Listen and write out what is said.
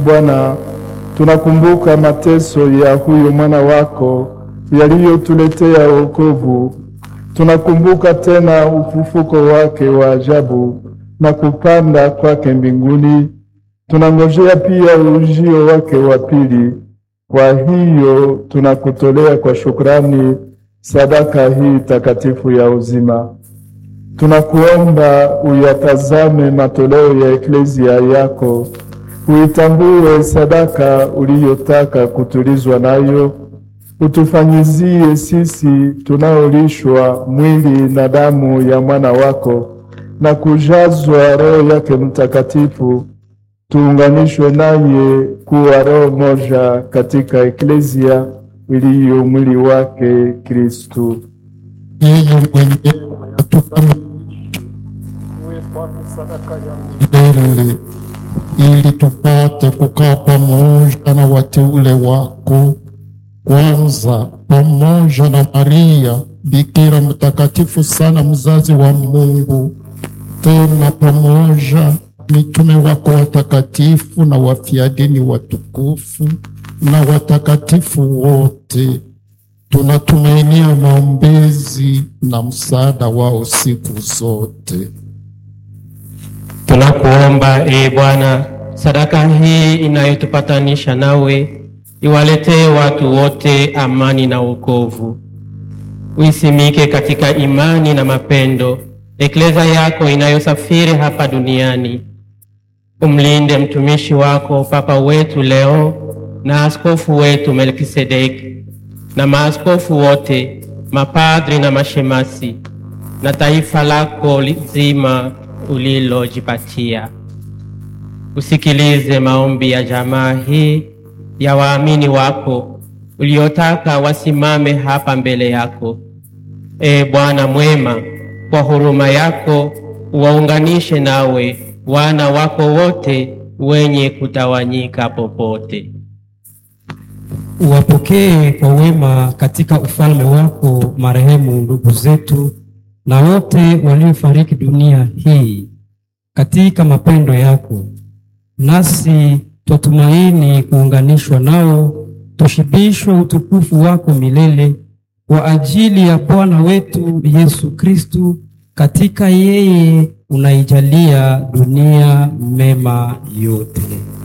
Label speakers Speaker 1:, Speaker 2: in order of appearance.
Speaker 1: Bwana, tunakumbuka mateso ya huyo mwana wako yaliyotuletea wokovu. Tunakumbuka tena ufufuko wake wa ajabu na kupanda kwake mbinguni. Tunangojea pia ujio wake wa pili. Kwa hiyo tunakutolea kwa shukrani sadaka hii takatifu ya uzima. Tunakuomba uyatazame matoleo ya eklezia yako, uitambue sadaka uliyotaka kutulizwa nayo, utufanyizie sisi tunaolishwa mwili na damu ya mwana wako na kujazwa Roho yake Mtakatifu, tuunganishwe naye kuwa roho moja katika eklezia iliyo mwili wake Kristu.
Speaker 2: Yeye mwenyewe atufanye milele ili tupate kukaa pamoja na wateule wako, kwanza pamoja na Maria Bikira mtakatifu sana, mzazi wa Mungu, tena pamoja mitume wako watakatifu na wafiadini watukufu na watakatifu wote. Tunatumainia maombezi na msaada wao siku zote.
Speaker 3: Tunakuomba ee Bwana, sadaka hii inayotupatanisha nawe iwaletee watu wote amani na wokovu. Uisimike katika imani na mapendo eklezia yako inayosafiri hapa duniani. Umlinde mtumishi wako Papa wetu Leo na askofu wetu Melkisedeki na maaskofu wote, mapadri na mashemasi na taifa lako zima ulilojipatia. Usikilize maombi ya jamaa hii ya waamini wako uliotaka wasimame hapa mbele yako. Ee Bwana mwema, kwa huruma yako uwaunganishe nawe wana wako wote wenye kutawanyika popote.
Speaker 4: Uwapokee kwa wema katika ufalme wako marehemu ndugu zetu na wote waliofariki dunia hii katika mapendo yako, nasi twatumaini kuunganishwa nao, tushibishwe utukufu wako milele kwa ajili ya Bwana wetu Yesu Kristu. Katika yeye unaijalia dunia mema yote.